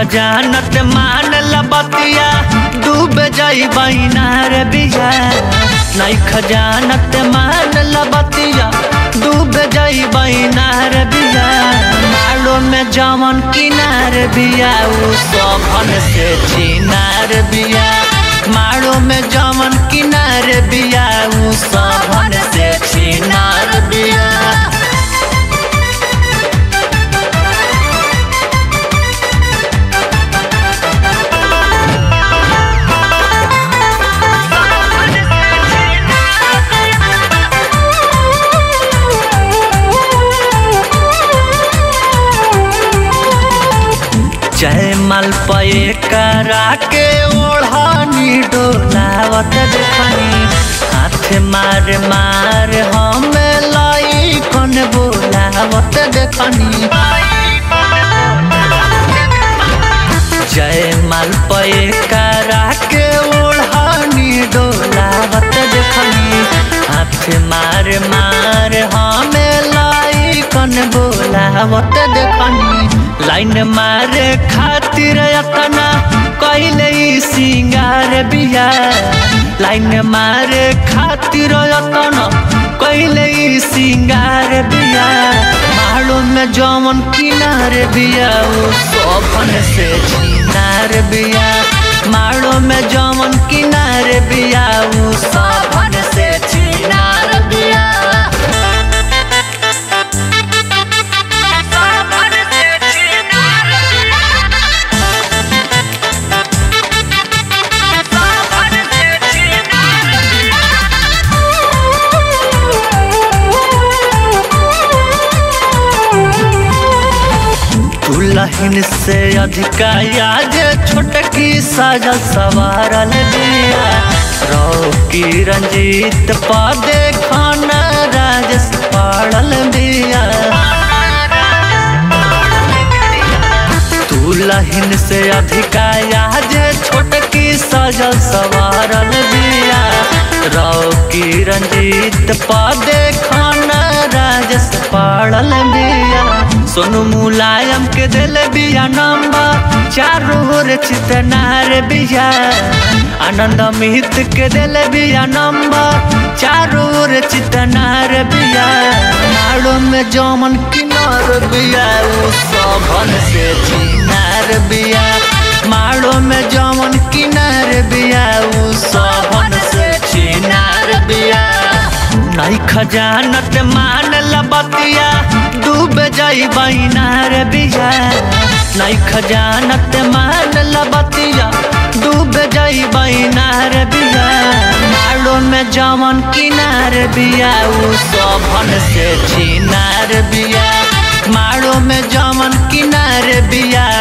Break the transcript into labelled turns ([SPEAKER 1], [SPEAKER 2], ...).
[SPEAKER 1] खजानत मान लबतिया डूब जाई बैनार बिया नहीं खजानत मान लबतिया डूब जाई बैनार बिया मालो में जमन किनार बिया उ सभन से चिनार बिया मारो में जमन किनार बिया उ सभन से चिनार बिया जय माल पे करा के ओढ़ानी डोलावत देखनी हाथ मार मार हम लाई कन बोलावत देखनी जय माल पे करा के ओढ़ानी डोलावत देखनी हाथ मार मार हम लाई कन बोलावत देखनी लाइन मारे खातिर अतना कैले सिंगार बिया लाइन मारे खातिर अतना कैले सिंगार बिया मालो में जमन किनार बिया उ सपन से चिनार बिया मालो में जमन किनार बिया उ सपन से चिनार बिया दुल्हन से अधिका याद छोटकी साजल सवारल बिया रौकी रंजीत पादे खाना राजस पाड़ल बिया दुल्हन से अधिका याद छोटकी साजल सवारल बिया रौकी रंजीत पादे खाना राजस पाड़ल बिया सोनू मुलायम के दिल बिया नंबर चारों ओर चितनार बिया आनंद मिहित के दिल बिया नंबर चारों ओर चितनार बिया नाड़ो में जमन किनार बिया उ सभन से चिनार बिया माड़ो में जमन किनार बिया उ सभन से चिनार बिया नहीं खजानत मान लबतिया डूब जाई बैनार बिया नहीं खजानत मान लबतिया डूब जाई बैनार बिया मालो में जमन किनार बिया उ सभन से चिनार बिया मारो में जमन किनार बिया